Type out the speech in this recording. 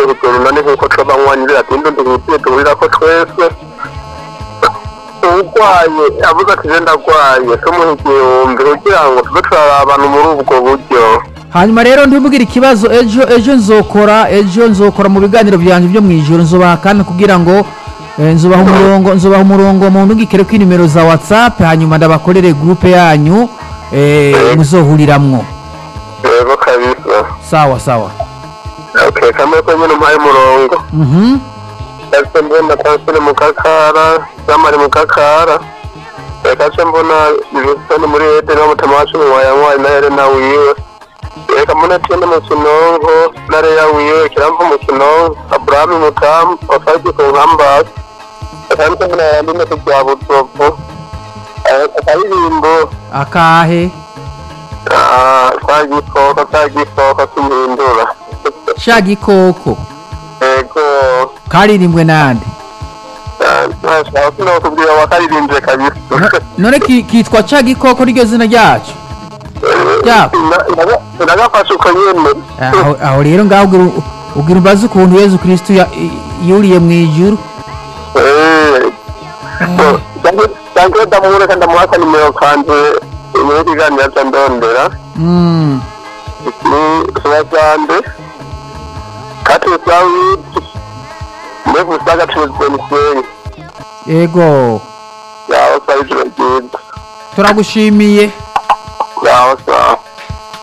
hejuru none nk'uko twabanywanyi atinda duhutiye duhurira ko twese urwaye avuga ati je ndagwaye tumuha igihumbi kugira ngo tube turarabana muri ubwo buryo hanyuma rero ntibugire ikibazo ejo ejo nzokora ejo nzokora mu biganiro byanjye byo mu ijoro nzubaha kandi kugira ngo eh, nzubaha umurongo nzubaha umurongo mu ndungikire ko nimero za whatsapp hanyuma ndabakorere groupe yanyu eh, muzohuriramwo yego kabisa sawa sawa okay kamwe ko nyine umpaye umurongo mhm Ese mbona Tansile mu kakara, Samari mu kakara. Reka se mbona Wilson muri Eden wa mutama wacu mu wayanywa na Helena wiwe. Reka mbona Tiene mu kinonko, na Leya wiwe, Kiramvu mu kinonko, Abraham mutamu, Ofaji ku nkambasi. Reka mbona mbona yandine ku bya butovu. Akaririmbo, akahe ah, ka gikoko, ka gikoko k'umuhindura. sha gikoko Ego, karirimbwe nande ntashaka sinokubwira wakaririmbye kabisa. No- none ki- kitwa ca gikoko ryo zina ryacu Ya. ndagafashe uko nyene aho aho rero ngaho ugira ugira umbaze ukuntu yezu kristo ya- yuriye mu ijuru cyangwa ndamureka ndamuhaka nimero kanje muri kiganiro cya ndondera Mm, ni subasande kati usawiti nevusaga tuzeniseni yego yaho sawa ijoro ryiza turagushimiye yaho sawa